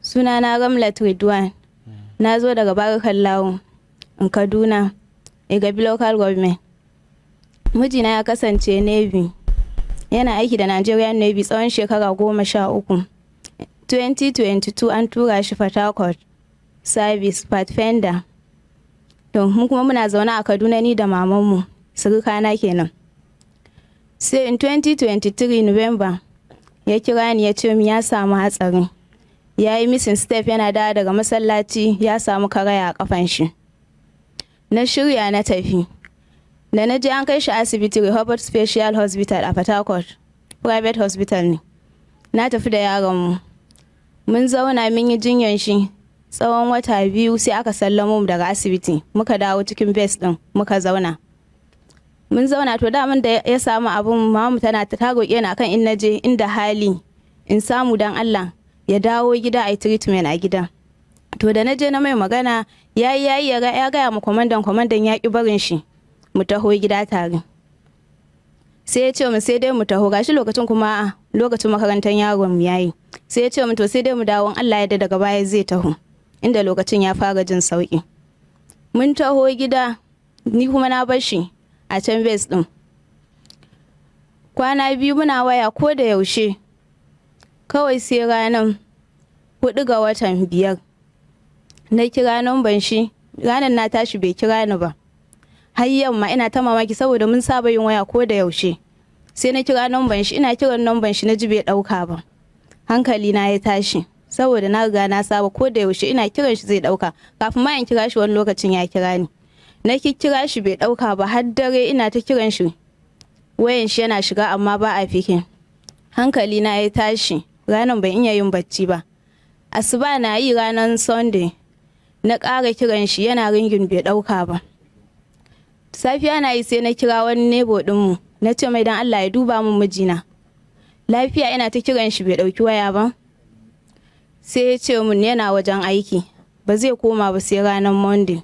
Suna na Ramlat Ridwan. Na zo daga Barakan Lawo, in Kaduna, Igabi Local Government. Mijina ya kasance Navy. Yana aiki da Nigerian Navy tsawon shekara goma sha uku. 2022 an tura shi Port Harcourt Service Pathfinder. To, mu kuma muna zaune a Kaduna ni da mamanmu, surukana kenan. Sai in 2023 November, ya kira ni ya ce min ya samu hatsari. Ya yi missing step yana dawo daga masallaci ya samu karaya a kafan shi. Na shirya na tafi. Da na je an kai shi asibiti Rehoboth Special Hospital a Port Harcourt, private hospital ne. Na tafi da yaronmu. Mun zauna mun yi jinyan shi tsawon wata biyu sai aka sallamo mu daga asibiti muka dawo cikin base din muka zauna. Mun zauna to daman da ya samu abun mamu tana ta roƙe na kan in naje inda hali in samu dan Allah ya dawo gida a yi treatment a gida. To da na je na mai magana ya yi yayi ya gaya ma kwamandan kwamandan ya ki barin shi mu taho gida tare. Sai ya ce mu sai dai mu taho gashi lokacin kuma lokacin makarantar yaron mu yayi. Sai ya ce mu to sai dai mu dawo Allah ya daga baya zai taho inda lokacin ya fara jin sauki. Mun taho gida ni kuma na bar shi a can base din. Kwana biyu muna waya ko da yaushe kawai sai ranar hudu ga watan biyar na kira namban shi ranar na tashi bai kira ni ba har yamma ina ta mamaki saboda mun saba yin waya ko da yaushe sai na kira namban shi ina kiran namban shi na ji bai dauka ba hankali na ya tashi saboda na riga na saba ko da yaushe ina kiran shi zai dauka kafin ma in kira shi wani lokacin ya kira ni na kira shi bai dauka ba har dare ina ta kiran shi wayan shi yana shiga amma ba a fikin hankali na ya tashi ranar ban iya yin bacci ba asuba na yi ranar sunday na ƙara kiran shi yana ringin bai ɗauka ba safiya na yi sai na kira wani nebo ɗinmu na ce mai dan allah ya duba min mijina lafiya ina ta kiran shi bai ɗauki waya ba sai ya ce mun yana wajen aiki ba zai koma ba sai ranar monday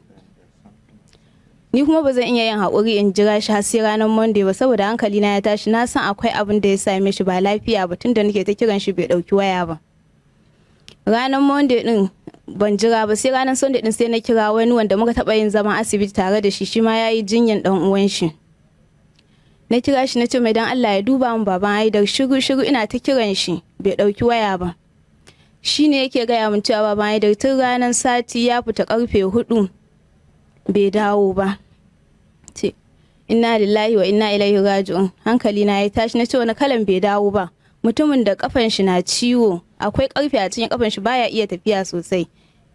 ni kuma ba zan iya yin haƙuri in jira shi har sai ranar monday ba saboda hankali na ya tashi na san akwai abin da ya same shi ba lafiya ba tunda nake ta kiran shi bai ɗauki waya ba ranar monday din ban jira ba sai ranar sunday din sai na kira wani wanda muka taɓa yin zaman asibiti tare da shi shi ma ya yi jinyan ɗan uwan shi na kira shi na ce mai dan Allah ya duba min baban Haidar shiru shiru ina ta kiran shi bai ɗauki waya ba shi ne yake gaya min cewa baban Haidar tun ranar sati ya fita karfe hudu bai dawo ba ce inna lillahi wa inna ilaihi raji'un hankali na ya tashi na ce wani kalan bai dawo ba mutumin da kafan shi na ciwo akwai karfe a cikin kafan shi baya iya tafiya sosai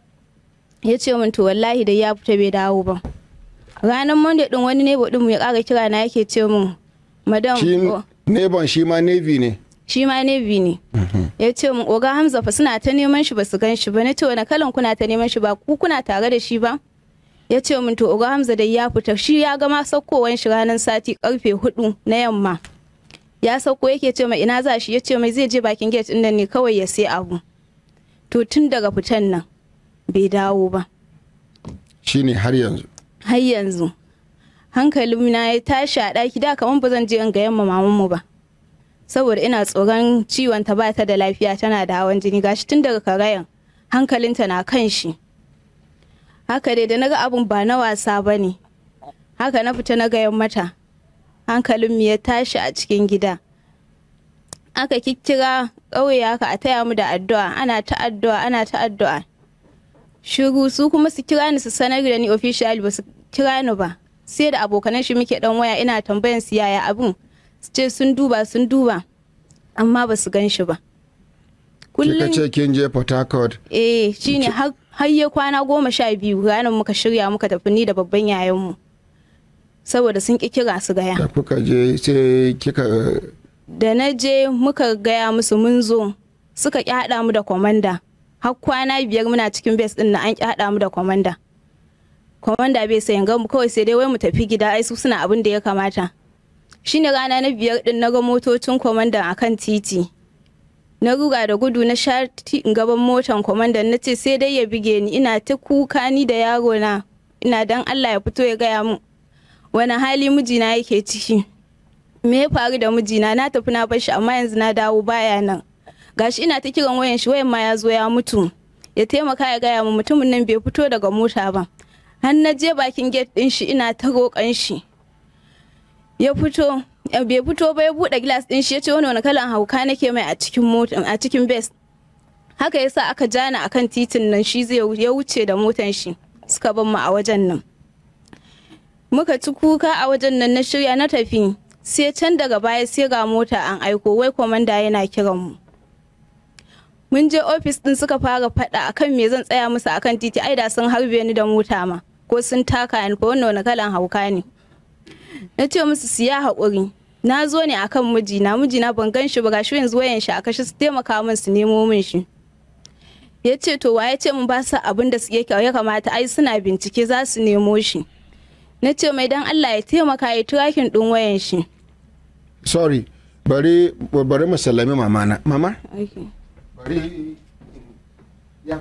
ya ce min to wallahi da ya fita bai dawo ba ranar monday din wani nebo din mu ya kara kira na yake ce min madam Shi neban shi ma navy ne. shi ma navy ne ya ce min oga hamza fa suna ta neman shi ba su gan shi ba na ce wani kalan kuna ta neman shi ba ku kuna tare da shi ba ya ce min to oga hamza dai ya fita shi ya gama saukowan shi ranar sati karfe hudu na yamma ya sauko yake ce mai ina za shi ya ce mai zai je bakin gate din nan ne kawai ya sai abu to tun daga fitan nan bai dawo ba Shi ne har yanzu. har yanzu hankalin na ya tashi a ɗaki da kamar ba zan je in ga yamma mamanmu ba saboda ina tsoron ciwon ta ba ta da lafiya tana da hawan jini gashi tun daga karayan hankalinta na kan shi haka dai da na ga abun ba na wasa ba ne haka na fita na gayan mata hankalin mu ya tashi a cikin gida aka kikkira ƙauye haka a taya mu da addu'a ana ta addu'a ana ta addu'a shiru su kuma su kira ni su sanar da ni official ba su kira ni ba sai da abokanan shi muke dan waya ina tambayan su yaya abun su ce sun duba sun duba amma ba su gan shi ba Kika ce kin je Port Harcourt. eh shine har har ya kwana goma sha biyu ranar muka shirya muka tafi ni da babban yayanmu saboda sun ki kira su gaya Da kuka je sai kika da na je muka gaya musu mun zo suka ƙi haɗa mu da kwamanda har kwana biyar muna cikin base ɗin na an ƙi haɗa mu da kwamanda kwamanda bai sayan mu kawai sai dai wai mu tafi gida ai su suna abin da ya kamata shine rana na biyar ɗin na ga motocin kwamandan akan titi na ruga da gudu na sha ti- gaban motan kwamandan na ce sai dai ya bige ni ina ta kuka ni da yaro na ina dan Allah ya fito ya gaya mu wani hali mijina yake ciki me ya faru da mijina na tafi na bar shi amma yanzu na dawo baya nan gashi ina ta kiran wayan shi wayan ma ya zo ya mutu ya taimaka ya gaya mu mutumin nan bai fito daga mota ba har na je bakin gate din shi ina ta roƙon shi ya fito eh, bai fito ba ya buɗe glass din shi ya ce wani wani kalan hauka nake mai a cikin mota a cikin best haka yasa aka jana akan titin nan shi zai ya wuce da motan shi suka bar mu a wajen nan muka ci kuka a wajen nan na shirya na tafi sai can daga baya sai ga mota an aiko wai kwamanda yana kiran mu mun je ofis din suka fara faɗa akan me zan tsaya musu akan titi ai da sun harbe ni da mota ma ko sun taka ni ko wannan wani kalan hauka ne na ce musu siya haƙuri na zo ne akan mijina mijina ban gan shi ba gashi yanzu wayan shi a kashe su taimaka min su nemo min shi ya ce to wa ya ce mun ba su abin da ya ya kamata ai suna bincike za su nemo shi na ce mai dan Allah ya taimaka ya turakin ɗin wayan shi sorry bari bari mu sallami mama na mama bari ya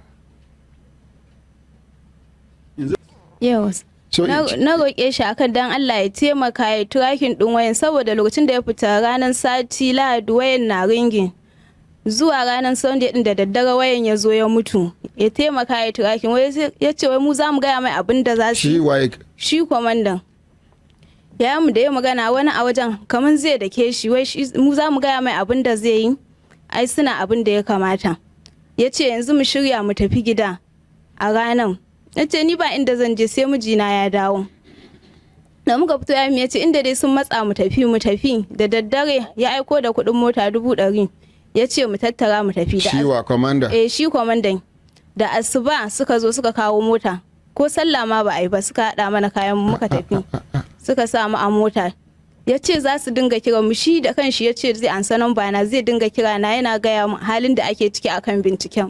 Yes. so na na roƙe shi akan dan Allah ya taimaka ya turakin ɗin wayan saboda lokacin da ya fita ranar sati lahadi wayan na ringin zuwa ranar sunday din da daddare wayan ya zo ya mutu ya taimaka ya turakin wai sai- ya ce wai mu za mu gaya mai abin da za su shi yi waye shi kwamandan ya mu da ya magana wani a wajen kamar zai dake shi wai shi- mu za mu gaya mai abin da zai yi ai suna abin da ya kamata ya ce yanzu mu shirya mu tafi gida a ranar na ce ni ba inda zan je sai mijina ya dawo da muka fito ya ya ce inda dai sun matsa mu tafi mu tafi da daddare ya aiko da kuɗin mota dubu ɗari ya ce mu tattara mu tafi da shi wa commander eh shi kwamandan da asuba suka zo suka kawo mota ko sallah ma ba a yi ba suka haɗa mana kayan mu muka tafi suka sa mu a mota ya ce za su dinga kira mu shi da kanshi ya ce zai ansa nan bana zai dinga kira na yana gaya mu halin da ake ciki akan binciken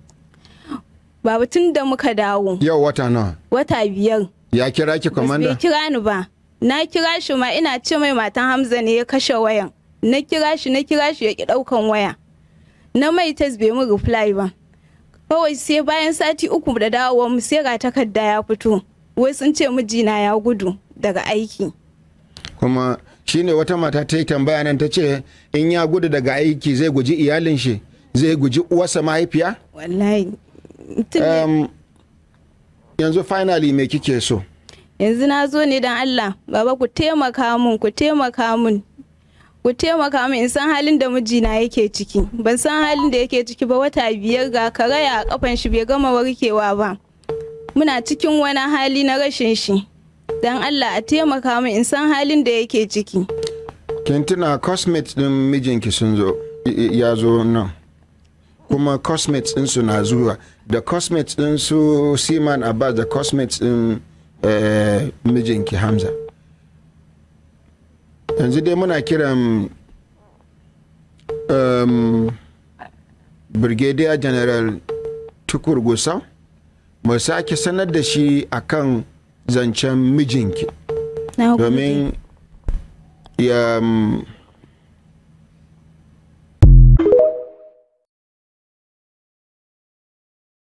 babu tun da muka dawo yau wata nawa wata biyar ya kira ki Bas bai commander kira ni ba na kira shi ma ina ce mai matan hamza ne ya kashe wayan na kira shi na kira shi ya ki daukan waya na mai test bai mu reply ba kawai sai bayan sati uku da dawowa mu sai ga takarda ya fito wai sun ce mijina ya gudu daga aiki kuma shine wata mata ta yi tambaya nan ta ce in ya gudu daga aiki zai guji iyalin shi zai guji uwarsa mahaifiya wallahi mutum ne- um, yanzu finally me kike so yanzu na zo ne don Allah baba ku taimaka mun ku taimaka mun ku taimaka mun in san halin da mijina yake ciki ban san halin da yake ciki ba wata biyar ga karaya a kafan shi bai gama warkewa ba muna cikin wani hali na rashin shi don Allah a taimaka mun in san halin da yake ciki kin tuna cosmates din mijinki sun zo i- i- ya zo nan kuma cosmates din su na zuwa da cosmates din su siman abbas da cosmates din eh, mijinki hamza yanzu dai muna kiran um, brigadier general tukur gusau mu sake sanar da shi akan zancen mijinki na gode. domin ya mm,